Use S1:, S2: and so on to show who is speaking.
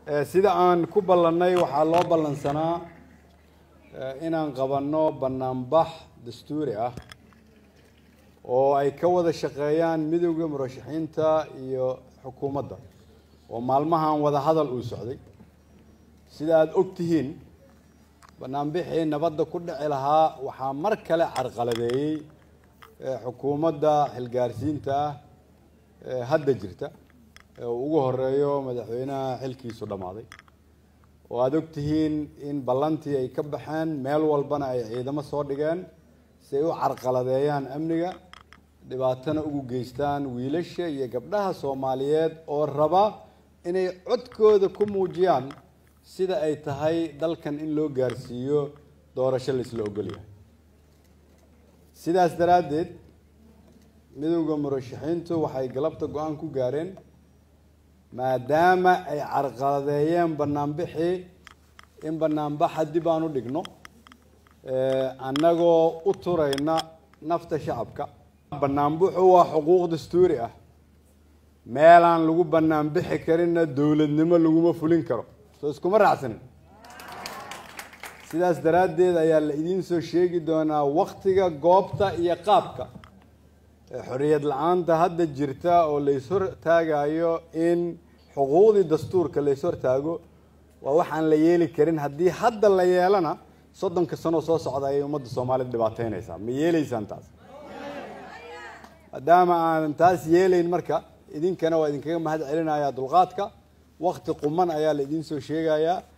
S1: sida aan ku ballannay waxaa loo ballansanaa inaan qabanno bannaanbax dastuuri ah oo ay ka wada shaqeeyaan midowda murashaxiinta iyo xukuumadda oo maalmahan wada hadal uu socday sida aada og tihiin banaanbixii nabadda ku dhici lahaa waxaa mar kale carqaladeeyey xukuumadda xilgaarsiinta ah ee hadda jirta ee uu ugu horeeyo madaxweynaha xilkiisu dhammaaday oo aada og tihiin in ballantii ay ka baxeen meel walbana ay ciidamo soo dhigeen si ay u carqaladeeyaan amniga dhibaatana ugu geystaan wiilasha iyo gabdhaha soomaaliyeed oo raba inay codkooda ku muujiyaan sida ay tahay dalkan in loo gaarsiiyo doorasho laisla ogolyahay sidaas daraaddeed midowda murashaxiintu waxay galabta go-aan ku gaareen maadaama ay carqaladeeyeen banaanbixii in banaanbaxa dib aan u dhigno annagoo u turayna nafta shacabka banaanbuxu waa xuquuq dastuuri ah meelaan lagu banaanbixi karinna dowladnimo laguma fulin karo soo iskuma raacsanin sidaas daraaddeed ayaa la idiin soo sheegi doonaa waktiga goobta iyo qaabka xorriyad la-aanta hadda jirta oo lays hortaagayo in xuquuqdii dastuurka lays hortaago waa waxaan la yeeli karin haddii hadda la yeelana soddonka sanoo soo socda ayay ummadda soomaalida dhibaateynaysaa ma yeelaysaan taas maadaama aanan taas yeelayn marka idinkana waa idinkaga mahad celinayaa dulqaadka wakti quman ayaa la idiin soo sheegayaa